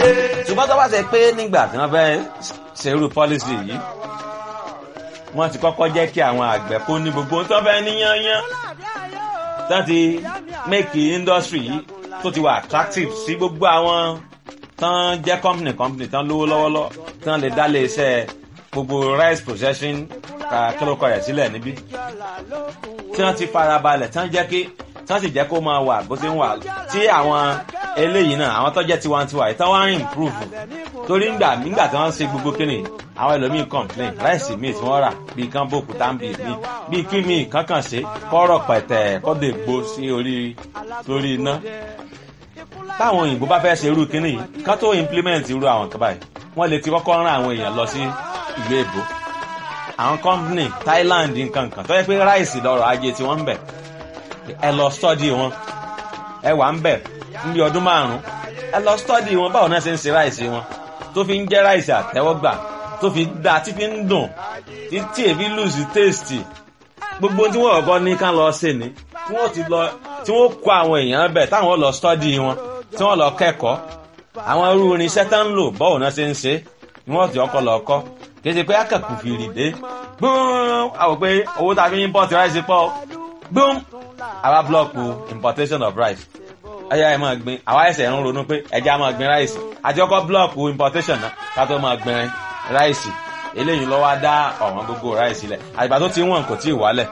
ṣùgbọ́n tó bá ṣe pé nígbà tí wọ́n fẹ́ ṣerú pọ́lísì yìí wọ́n ti kọ́kọ́ jẹ́ kí àwọn àgbẹ̀ kó ní gbogbo tó fẹ́ níyányán tó ti make industry yìí tó ti wà attractive sí gbogbo àwọn tán jẹ́ company company tán lówó lọ́wọ́lọ́ tán lè dá lé iṣẹ́ gbogbo rice processing kílókọ̀ rẹ̀ sílẹ̀ níbí tí wọ́n ti farabalẹ̀ tán jẹ́ kí tán sì jẹ́ kó máa wà bó ti ń wà tí àwọn eléyìí náà àwọn tó jẹ́ tiwantiwa yìí tán wá ń improve torí ńgbà nígbà tí wọ́n ń ṣe gbogbo kíni àwọn ẹlòmíín complain ráìsì míì tí wọ́n rà bíi kán bòkú táǹbì míì bíi kí míì kankan ṣe kọ́rọ̀ pẹ̀tẹ̀ kọ́dọ̀ ègbó sí orí lórí iná táwọn òyìnbó bá fẹ́ ṣe irú kíní yìí kán tó implement irú àwọn kan báyìí wọ́n lè ti kọ́kọ́ rán àwọn èèyàn lọ sí ìlú èbó àwọn company Thailand nǹkan kan tó yẹ pé ráìsì lọ́rọ̀ ajé tí wọ́n ń bẹ̀ ẹ lọ study wọn ẹ wà ń bẹ̀ níbi ọdún márùn-ún ẹ lọ study wọn báwo náà ṣe ń ṣe ráìsì wọn tó fi ń jẹ́ ráìsì àtẹ́wọ́gbà tó fi dáa tí fi ń dùn tí èfi lùsì tèstì gbogbo tí wọ́n kọ́kọ́ ní ká lọ ṣe ni tí wọ́n ti lọ tí wọ́n kó àwọn èèyàn bẹ̀ táwọn lọ study wọn tí wọ́n lọ kẹ́kọ̀ọ́ àwọn irú irinṣẹ́ tá ń lò báwo náà ṣe ń ṣe ni wọ́n ti ọkọ̀ lọ kọ́ kì í ṣe pé akẹ́kọ̀ọ́ fi rì dé gbọ́n àwọn pé owó tá a fi ń import rice pọ̀ gbọ́n àwa blọọkù importation of rice ẹyà ẹ máa gbin àwa ẹsẹ̀ ń ronú pé ẹja máa gbin rice àjọkọ́ blọọkù importation náà ká tó máa gbin rice eléyìí lọ́wọ́ á dá ọ̀wọ́n gbogbo rice lẹ̀ àgbà tó ti wọ̀n kò tí ì wálẹ̀.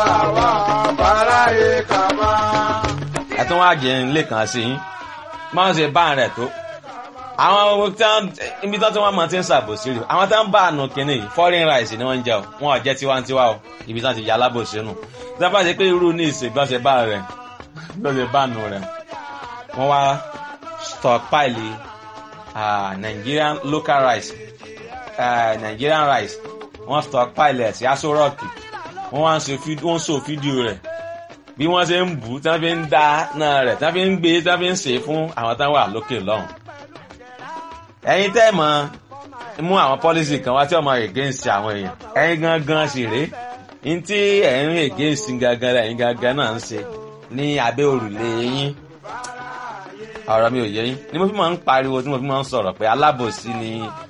ẹ tún wá jẹ ilé kan sí yín máa ń ṣe bá rẹ̀ tó àwọn tí wọn ibi tí wọn máa ti ń ṣàbòsí rè àwọn tí wọn bá àánú kínní yìí foreign rice ni wọn ń jẹ o wọn ò jẹ tiwantiwa o ibi tí wọn ti yà alábòsí nù tí wọn bá ṣe pé irú ní ìsìn bí wọn ṣe bá rẹ bí wọn ṣe bá nù rẹ wọn wá stockpile uh, Nigerian local rice uh, Nigerian rice wọn stockpile ẹ̀ sí aṣọ rọ́ọ̀kì wọn wá ń so fídíò rẹ̀ bí wọ́n ṣe ń bù tí wọ́n fi ń dá náà rẹ̀ tí wọ́n fi ń gbé tí wọ́n fi ń ṣe fún àwọn táwọn wà lókè lọ́hùn ẹ̀yin tẹ́ mọ̀ mú àwọn pọ́lísì kan wá tí ọmọ against àwọn èèyàn ẹ̀yin gangan sì rèé ní tí ẹ̀yin against gangan ẹ̀yin gangan náà ń ṣe ní abẹ́ òrùlé yín ọ̀rọ̀ mi ò yé yín ni mo fi máa ń pariwo tí mo fi máa ń sọ̀rọ̀ pé alábòsí ni